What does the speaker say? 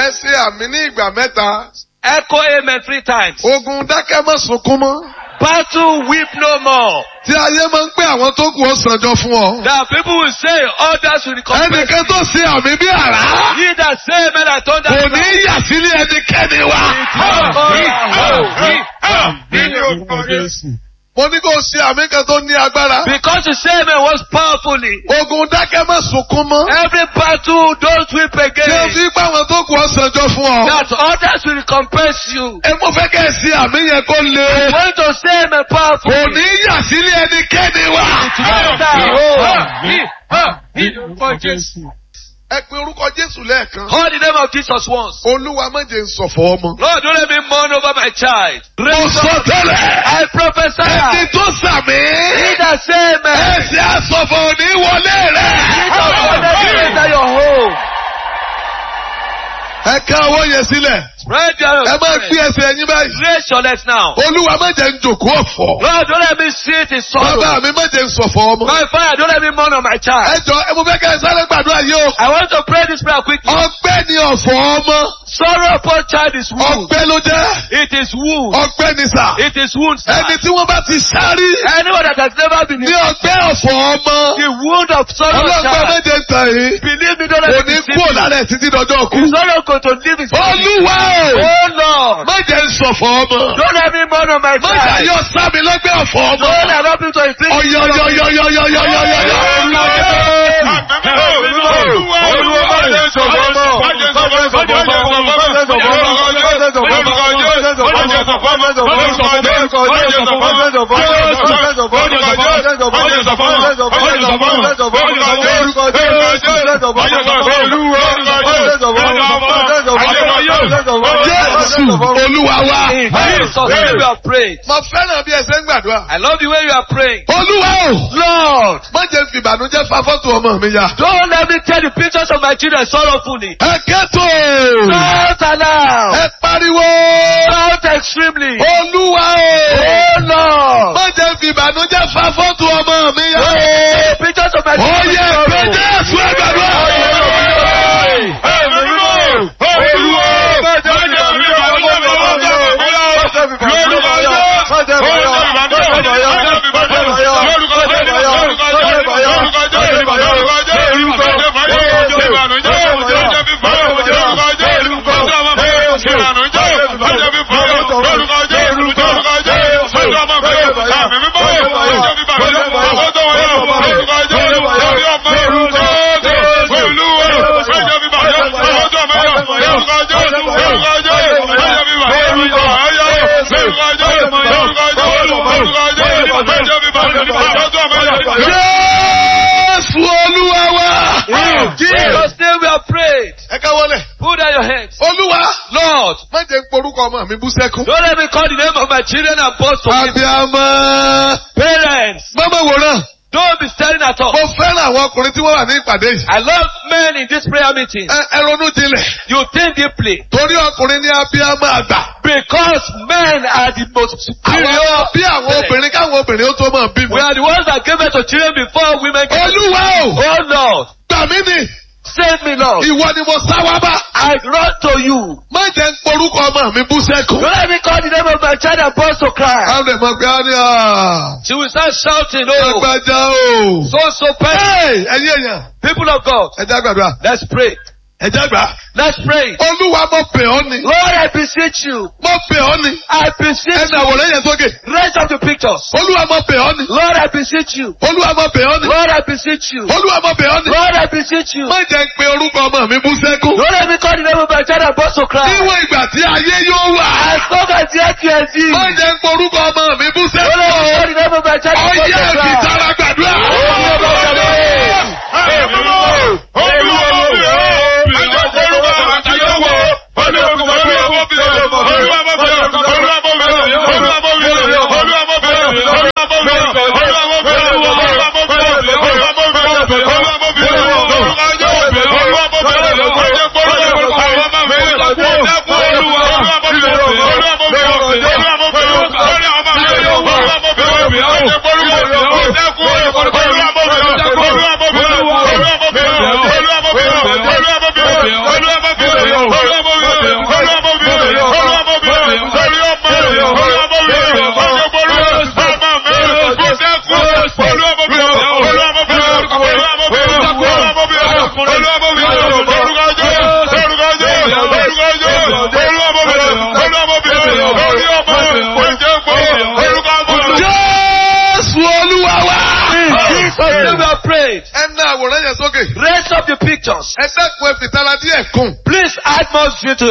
ẹ ṣe àmì ní ìgbà mẹ́ta. Echo amen three times. ogun dákẹ́ mọ́ sunkún mọ́. Battle weep no more. tí ayé máa ń pé àwọn tó kù ó sànjọ fún ọ. That people will say others will come. ẹnìkan tó ṣe àmì bí àrá. He that say amen I thunder. kò ní yà sílé ẹnikẹ́ni wa. mo ní kó o ṣe àmì kan tó ní agbára. Because you say amen was powerfully. ogun dákẹ́ mọ́ sunkún mọ́. Every battle don't weep tí o again. fi pé àwọn tó kù ó sànjọ fún ọ. That others will recompense you. ẹ mo fẹ́ kẹ́ ẹ ṣe àmì yẹn kó le. Going to say amen kò powerfully. ní yà sílé ẹnikẹ́ni wa. ẹ pe orúkọ Jésù lẹ́ẹ̀kan. Call the name of Jesus once. Olúwa má jẹ́ n ṣọ̀fọ̀ ọmọ. Lord, don't let me mourn over my child. Mo Raise sọ up. tẹ́lẹ̀. I prophesy. Ẹni tó sàmì. He that say amen. Ẹsẹ̀ àsọ̀fọ̀ òní wọlé He that rẹ̀. will enter your home. Ẹ ká ọwọ́ yẹn sílẹ̀. Spread your Ẹ máa gbé ẹsẹ̀ ẹyin báyìí. Raise your legs now. Olúwa má jẹ́ n jòkó ọ̀fọ̀. Lord, don't let me sit in sorrow. Bàbá mi má jẹ́ n ṣọ̀fọ̀ ọmọ. My father, don't let me mourn on my Ẹ child. jọ ẹ mo fẹ́ kẹ́ ẹ sáré gbàdúrà yìí o. I want to pray this prayer quickly. Ọgbẹ́ ni ọ̀fọ̀ ọmọ. Sorrow upon child is wound. Ọgbẹ́ ló jẹ́. It is wound. Ọgbẹ́ ni sà. It is wound, sir. Ẹni tí wọ́n bá ti sáré. Anyone that has never been Ní ọgbẹ́ ọ̀fọ̀ ọmọ. the wound of sorrow Ọlọ́gbẹ́ child. méje tàn yìí. Believe me, don't Kò let ní me see kúrò you. lára ẹ̀ títí dọjọ́ kú. He's not going to leave his body. Olúwa o. Oh Lord. Má jẹ́ n ṣọ̀fọ̀ ọmọ. Don't let me mourn on my Má jẹ́ child. yọ sámi lọ́gbẹ́ ọ̀fọ̀ ọmọ. Don't allow me to inflict Ọ̀yọ̀yọ̀yọ̀yọ̀yọ̀yọ̀yọ̀. Jésù Olúwa wa. In Jesus' name we have prayed. Mo fẹ́ràn bí ẹ ṣe ń gbàdúrà. I love the way you are praying. Olúwa o. Lord, Má jẹ́ fi ìbànújẹ́ fa fọ́tò ọmọ mi ya. don't let me tell the pictures of my children sorrowfully. Ẹ kẹ́tò. Shout aloud. Ẹ pariwo. Shout extremely. Olúwa o. Oh Lord. Má jẹ́ fi ìbànújẹ́ fa fọ́tò ọmọ mi ya. Don't let the pictures of my Ó children yẹ pé sorrow. Jésù ẹ gbàdúrà. Jésù Olúwa wa. In Jesus' name we have prayed. Ẹ káwọ́lẹ̀. Put down your hands. Olúwa. Lord, Má jẹ́ porúkọ ọmọ mi bú sẹ́kún. don't let me call the name of my children and boast of it. Abiyamọ. Parents, Mọ́mọ́ wòran. don't be staring at us. Mo fẹ́ràn àwọn ọkùnrin tí wọ́n wà ní ìpàdé yìí. I love men in this prayer meeting. Ẹ ẹ ronú jinlẹ̀. You think deeply. Torí ọkùnrin ní abiyamọ àgbà. Because men are the most Àwọn superior. bí àwọn obìnrin káwọn obìnrin ó tó máa We bímọ. are the ones that gave birth to children before women gave Olúwa o. Oh Lord, Gbà mí nì. save me Lord. Ìwọ ni mo sá wá bá. I run to you. Má jẹ́ ń porúkọ ọmọ mi bú sẹ́kún. Don't let me call the name of my child and burst to cry. Àwọn ẹ̀mọ̀ pé á ní à. She will start shouting, oh, Agbájá o. so, so person. Hey, Ẹyin èèyàn. People of God, Ẹ já gbàdúrà. let's pray. Ẹ já gbà. Let's pray. Olúwa mo pè ọ́ ni. Lord, I beseech you. Mo pè ọ́ ni. I beseech Ẹ̀sìn you. àwòrán yẹn sókè. Raise up the pictures. Olúwa mo pè ọ́ ni. Lord, I beseech you. Olúwa mo pè ọ́ ni. Lord, I beseech you. Olúwa mo pè ọ́ ni. Lord, I beseech you. Má jẹ́ ń pe orúkọ ọmọ mi bú sẹ́kún. Don't let me call the name of my child and burst to cry. Níwọ̀n ìgbà tí ayé yóò wà. As long as the earth can see. Má jẹ́ ń pe orúkọ ọmọ mi bú Don't let me sẹ́kún. call the name of my child and burst Ọyẹ́ to ẹ̀fì cry. tara gbàdúrà. Until we have prayed. Ẹ ná àwòrán yẹn sókè. Raise up the pictures. Ẹ dẹ́kun ẹ fìtara díẹ̀ kùn. Please add more zeal to